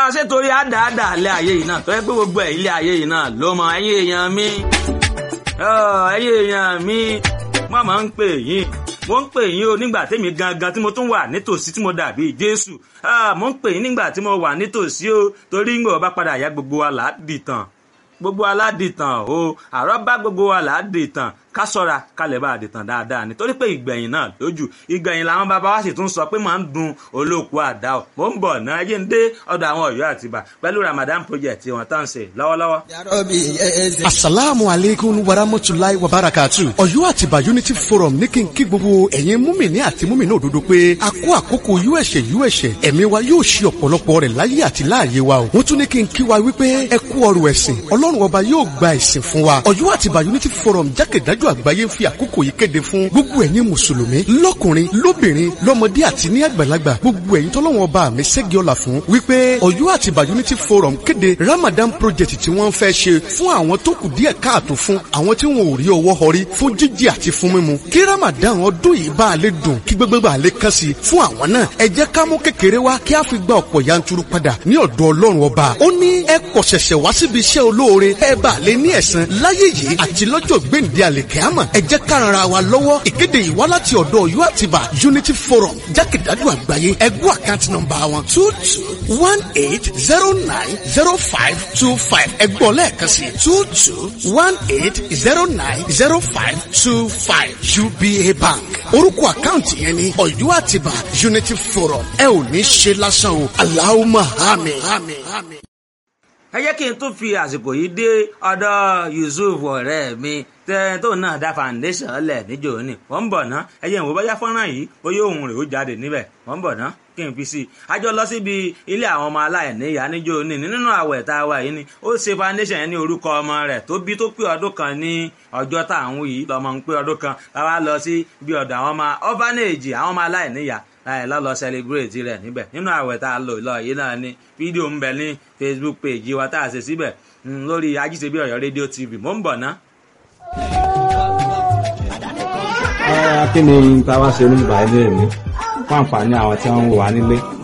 ṣé torí àdáàdà ilé ayé yìí náà tó yẹ pé gbogbo ẹ̀ ilé ayé yìí náà ló mọ ẹ̀yin èèyàn mi ẹ̀yin èèyàn mi wọ́n máa ń pè yín mo ń pè yín o nígbà tèmi gangan tí mo tún wà nítòsí tí mo dàbí Jésù mo ń pè yín nígbà tí mo wà nítòsí o torí ń gbọ́ bá padà yá gbogbo wa là á dìtàn gbogbo aládìtàn o àrọ́ bá gbogbo wa là á dìtàn ká sọ́ra ká lè bá àdìtàn dáadáa nítorí pé ìgbẹ̀yìn náà lójú ìgbẹ̀yìn làwọn bàbá wa sì tún sọ pé máa ń dun olóòkú àdá o mò ń bọ̀ náà ẹyẹ ń dé ọ̀dọ̀ àwọn Ọ̀yọ́ àtìbà pẹ̀lú Ramadan project wọn tá ń ṣe lọ́wọ́lọ́wọ́. asalaamu aleykum warahmatulahi wabarakatu Ọ̀yọ́ àtìbà unity forum ní kí n kí gbogbo ẹ̀yin múmìnì àti múmìnì òdodo pé a kó àkókò uẹsẹ uẹsẹ ẹ̀mí wa yóò ṣe ọ̀pọ̀lọpọ̀ rẹ̀ láyé àti láàyè wa o wọ́n tún ní kí n kí wa wípé ẹ kú ọrọ̀ ẹ̀sìn Ọlọ́run ọba yóò gba ẹ̀sìn fún wa Ọ̀yọ́ àtìbà unity forum jákèjádò àgbáyé ń fi àkókò yìí kéde fún gbogbo ẹ̀yin mùsùlùmí lọ́kùnrin lóbìnrin lọ́mọdé àti ní àgbàlagbà gbogbo ẹ̀yin tọ́lọ́wọ́n ọba mi ségi ọ̀la fún wípé Ọ̀yọ́ àtìbà unity forum kéde Ramadan project tí wọ́n fẹ́ ṣe fún àwọn tó kù díẹ̀ káàtó fún àwọn tí wọn ò rí ọwọ́ họrí fún jíjẹ àti fún mímu kí Ramadan ọdún yìí bá a lè dùn kí gbogbo bá a lè kàn sí fún àwọn náà ẹ jẹ́ ká mú kékeré wá kí a fi gba ọ̀pọ̀ yanturu padà ní ọ̀dọ̀ Ọlọ́run ọba ó ní ẹ kọ̀ ṣẹ̀ṣẹ̀ wá síbi iṣẹ́ olóore ẹ bá a lè ní ẹ̀san láyé yìí àti lọ́jọ́ gbèǹde àlèkẹ́àmọ̀ ẹ jẹ́ ká ran ara wa lọ́wọ́ ìkéde yìí wá láti ọ̀dọ̀ Ọ̀yọ́ Àtìbà Unity Forum jákèjádò àgbáyé ẹgbẹ́ àkáǹtì nọ́mbà wọn two two one eight zero nine zero five two five ẹgbọ́n lẹ́ẹ̀kan sí two two one eight zero nine zero five two five UBA Bank orúkọ àkáǹtì yẹn ni Ọ̀yọ́ Àtìbà Unity Forum ẹ ò ní ṣe lásán o Allahumma àmín. ẹ jẹ́ kí n tún fi àsìkò yìí dé ọ̀dọ̀ Yusuf ọ̀rẹ́ mi tó náà dá foundation lẹ̀ níjò ní wọ́n ń bọ̀ ná ẹ̀yẹ̀ ìwò bọ́yá fọ́nrán yìí bóyá òun rè ó jáde níbẹ̀ wọ́n ń bọ̀ ná kí n fi sí i àjọ lọ síbi ilé àwọn ọmọ aláìníyá níjò ní nínú àwẹ̀ tá a wà yìí ni ó ṣe foundation yẹn ní orúkọ ọmọ rẹ̀ tó bí tó pé ọdún kan ní ọjọ́ tá à ń wí yìí lọ́mọ ń pé ọdún kan láwa lọ sí bí ọ̀dọ̀ àwọn ọmọ orphanage àwọn ọmọ aláìníyá láì lọ́lọ́ celebrate rẹ̀ níbẹ̀ nínú àwẹ̀ tá a lò lọ yìí náà ni fídíò ń bẹ ní Facebook page wa tá a ṣe síbẹ̀ lórí ajíṣebí Ọ̀yọ́ rédíò TV mò ń bọ̀ ná. kí ni táwa ṣe oníbàárẹ̀ mi fún àǹfààní àwọn tí wọ́n ń wà nílé